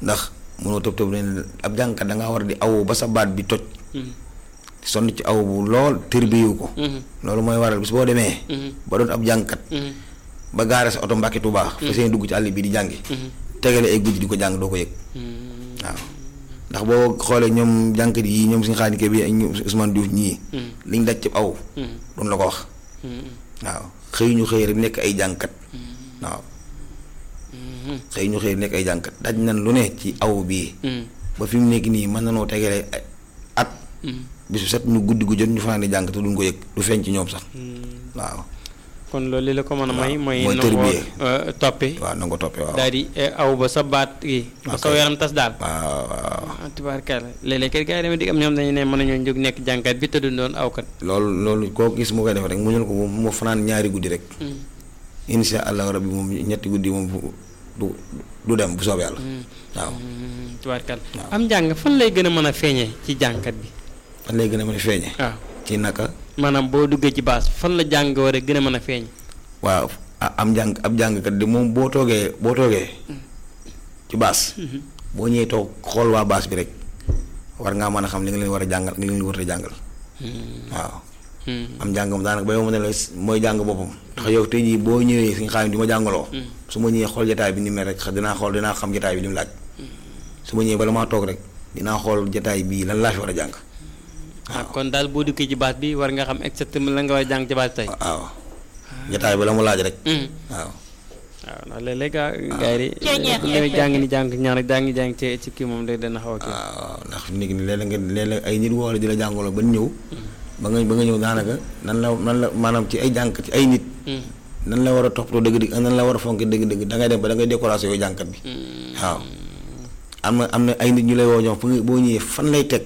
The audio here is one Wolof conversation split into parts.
ndax mënoo tëb tëb ne ab jàngkat da ngaa war di aw ba sa baat bi toj sonn ci aw bu lool tërbiyu ko loolu mooy waral bis boo demee ba doon ab jàngkat ba gaare sa oto Mbàkke Tuubaa fa seen dugg ci àll bi di jàngi tegale ay guddi di ko jàng doo ko yëg waaw ndax boo xoolee ñoom jàngkat yi ñoom suñu xaanikee bi ak ñoom Ousmane Diouf ñii liñ daj ci aw duñ la ko wax waaw xëy ñu xëy rek nekk ay jàngkat waaw xëy ñu xëy nekk ay jàngkat daj nañ lu ne ci aw bii ba fi mu nekk nii mën nanoo tegale at bisu set ñu guddi gu jot ñu fanaane jàng te duñ ko yëg du feeñ ci ñoom sax waaw kon loolu li la ko mën a may mooy mooy nangoo tërbiyee. toppe waaw na nga ko toppee waaw daal di aw ba sa baat gi ba sa Ok. yaram tas daal waaw waaw ah tubaarkalla léeg-léeg kay gars yi dama dig am ñoom dañu ne mën nañoo jóg nekk jànkat bi te du doon awkat loolu loolu koo gis mu koy def rek mu ñul ko moom mu fanaan ñaari guddi rek insha allahu rabbi moom ñetti guddi moom bu- du du dem bu soobee yàlla waaw tubaarkalla am njàng fan lay gën a mën a feeñee ci jànkat bi fan lay gën a mën a feeñe waaw ci naka maanaam boo duggee ci baas fan la jàng war a gën a mën a feeñ waaw a- am jàng ab jàngkat di moom boo toogee boo toogee ci baas boo ñëwee toog xool waa baas bi rek war ngaa mën a xam li nga leen war a jàngal ak li nga leen war a jàngal waaw am jàng moom daanaka ba yow ma ne la mooy jàng boppam ndax yow tey jii boo ñëwee suñu xam di ma jàngaloo su ma ñëwee xool jataay bi ni mel rek xa- dinaa xool dinaa xam jataay bi li mu laaj su ma ñëwee bala maa toog rek dinaa xool jataay bii lan laa fi war a jàng ah kon daal boo duggee ci baas bi war nga xam exactement la nga war a jàng ci baas bi tey waaw jataay bi la mu laaj rek Hmm. waaw waaw ndax léeg-léeg gaa gars yi bu ñu jàng ni jàng ñaar rek jàng jàng ci ci kii moom day dana xaw a kii waaw ndax fi mu nekk nii léeg-léeg nga léeg-léeg ay nit woo la di la jàngaloo ba ñëw ba nga ba nga ñëw daanaka nan la nan la maanaam ci ay jànk ci ay nit nan la war a toppatoo dëgg-dëgg ak nan la war a fonke dëgg-dëgg da ngay dem ba da ngay décoration yooyu jànkat bi waaw am na am na ay nit ñu lay woo ñoom fu nga boo ñëwee fan lay teg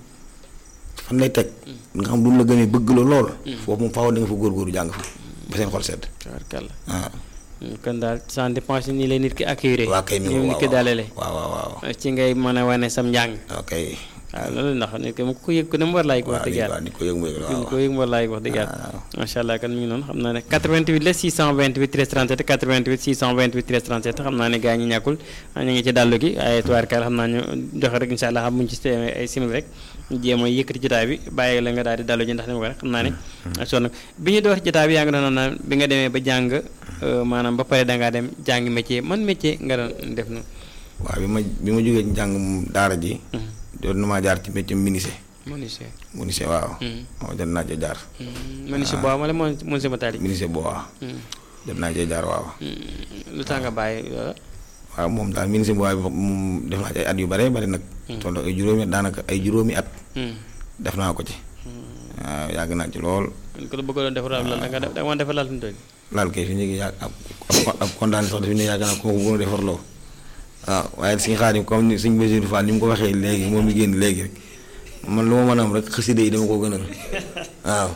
fan lay teg nga xam duñ la gënee bëgg la lool foofu moom faaw da nga fa góorgóorlu jàng fa ba seen xol sedd tabarkalla waaw kon daal ça dépend nii lay nit ki accueillir waa kay mi ni ngi nit ki dalalee waaw waaw waaw ci ngay mën a wane sam njàng ok waaw loolu ndax nit ki mu ko yëg ko ne mu war laa yëg wax waaw dëgg ni yàlla waaw ni ko yëg mu yëg ni waaw ko yëg mu war laa yëg wax dëgg yàlla waaw. macha allah kan mi ngi noonu xam naa ne 88 la 628 13 37 88 628 13 37 xam naa ne gars ñi ñàkkul ñu ngi ci dàllu gi waaye tubaarkaal xam naa ñu joxe rek incha allah xam buñu ci teewee ay simil rek ñu jéem a yëkkati jotaay bi bàyyi la nga daal di dàllu ji ndax ni ma ko rek xam naa ne sonn bi ñu door jotaay bi yaa ngi doon naan bi nga demee ba jàng euh, maanaam ba pare dangaa dem jàngi métier man métier nga doon def noonu waaw bi ma bi ma jógee ci njàng daara ji doon na maa jaar ci métier menuisier menuisier menuisier waaw waaw jot naa cee jaar menuisier boobu wala menuisier matali menuisier boo waaw jot naa cee jaar waaw lu tax nga bàyyi loola waaw moom daal menuisier boo waaye moom def naa ci ay at yu bare bari nag toll ay juróomi at daanaka ay juróomi at def naa ko ci waaw yàgg naa ci lool kon ko la bëgg doon defar lal da nga def da nga mën defar lal fi mu toll laal kay fi ñu ngi yàgg ab ab ab kontaan sax dafi ne yàgg naa ko bu gën a defarloo waaw waaye suñu xaadim comme ni suñu Basiru Fall ni mu ko waxee léegi moom mi génn léegi rek man lu ma mën a am rek xasida yi dama ko gënal waaw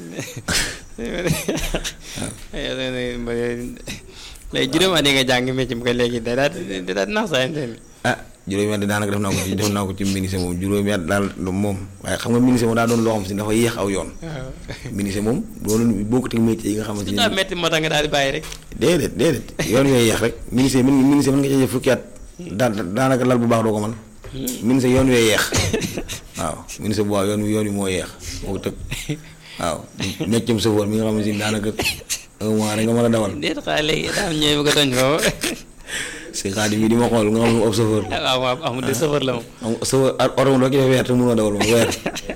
léegi juróom at yi nga jàng métier bi ko léegi da daal da daal nax saa yéen ah juróomi at daanaka def naa ko ci def naa ko ci ministère moom juróomi at daal moom waaye xam nga ministère moom daa doon loo xam si dafa yéex aw yoon waaw ministère moom doon bokkut ak métier yi nga xamante su ni daa métti moo tax nga daal di bàyyi rek déedéet déedéet yoon yooyu yéex rek ministère mën ministère mën nga cee fukki at daa daanaka lal bu baax doo ko mën ministère yoon wee yeex waaw ministère bu baax yoon wi yoon wi moo yeex moo ko tëg waaw méccam sëfoor mi nga xamante ni daanaka un mois rek nga mën a dawal déet xaa léegi daa am ñëw bëgg a toñ foofu si xaadim yi di ma xool nga xam ne ab sëfoor la waaw waaw amul de safar la moom am sëfoor oto moom doo ci def weer te mënoo dawal moom weer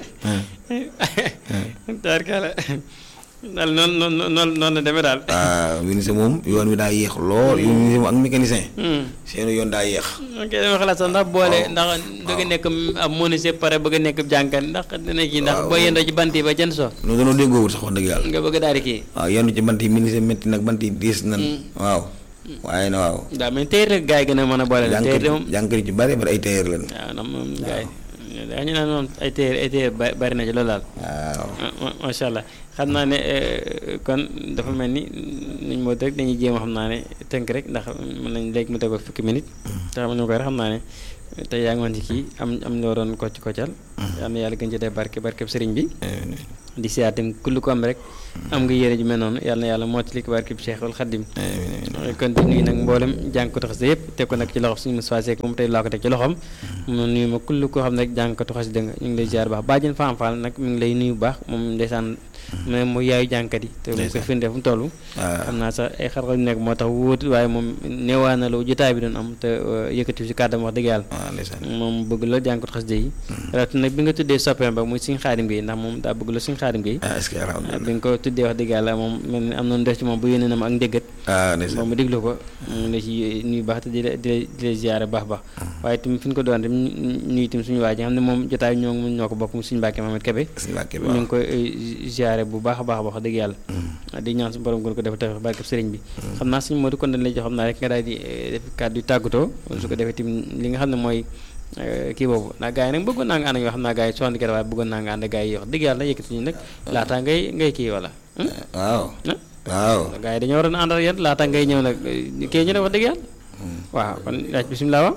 taarkala daal noonu noonu noonu noonu la demee daal waaw ministère moom yoon wi daa yéex lool yoon ministère moom ak mécanicien Hmm. seen yoon daa yéex ok dama xalaat sax ndax boole ndax bëgg a nekk ab menuisier pare bëgg a nekk jànkat ndax dina kii ndax boo yendoo ci bant yi ba jën so noonu dañoo déggoowul sax wax dëgg yàlla nga bëgg daal di kii waaw yenn ci bant yi ministère métti nag bant yi diis nan waaw waaye na waaw daa mais téer rek gars yi gën a mën a boole la téer de moom jànkër yi ci bari bari ay tailleur lañ waaw ndax moom gars yi dañu naan moom ay téer ay téer ba- bari na ci loolu daal waaw ah, ma- macha allah xam naa ne eh, kon dafa mel ni nuñ moo rek dañuy jéem a xam naa ne tënk rek ndax mën nañ léegi mu tegoo fukki minute te xam ñu koy rek xam naa ne tey yaa ngi woon ci kii am am loo doon kocc koccal am na yàlla gën ci def barke barkeb sëriñ bi di siyaar tamit kullu ko am rek am nga yéene ju mel noonu yàlla na yàlla mottali ko barkib Cheikhul Khadim kon di nuyu nag mboolem jàngkatu xasida yëpp teg ko nag ci loxo suñu Moustapha Seck moom tey laa ko teg ci loxoom mu nuyu ma kullu koo xam ne rek jàngkatu xasida nga ñu ngi lay ziar baax bàjjen Fam Fall nag mi ngi lay nuyu bu baax moom ndeysaan mais mooy yaayu jàngkat yi te mu koy firnde fu mu toll xam naa sax ay xar-xar yu nekk moo tax wóotu waaye moom neewaa na lu jotaay bi doon am te yëkkati si kàddam wax dëgg yàlla moom bëgg la jàngkatu xasida yi rawat nag bi nga tuddee soppeem ba muy suñu xaadim gi ndax moom daa bëgg la suñu xaadim gi bi nga ko tuddee wax dëgg yàlla moom mel ni am noonu def ci moom bu yónnee na ma ak ndéggat moom mu déglu ko mu la ci nuyu baax te di la di la ziare baax baax waaye tamit fi ñu ko doon tam nuyu tam suñu waa ji xam ne moom jotaay ñoo ñoo ko bokk mu suñu Mbàkke Mahamad Kebe ñu ngi koy ziare bu baax a baax wax dëgg yàlla di ñaan suñu borom gën ko def tax barkeb sëriñ bi xam naa suñu Modou kon dañ lay jox xam naa rek nga daal di def kàddu yu tàggatoo su ko defee tamit li nga xam ne mooy kii boobu ndax gars yi nag bëggoon naa nga ànd ak yoo xam naa gars yi soxna waaye bëggoon naa nga ànd ak gars yi wax dëgg yàlla yëkkati ñu nag laataa ngay ngay kii wala waaw waaw gars yi dañoo waroon ànd ak yéen laata ngay ñëw nag kii ñu def wax dëgg yàlla waaw kon laaj bisimilah wa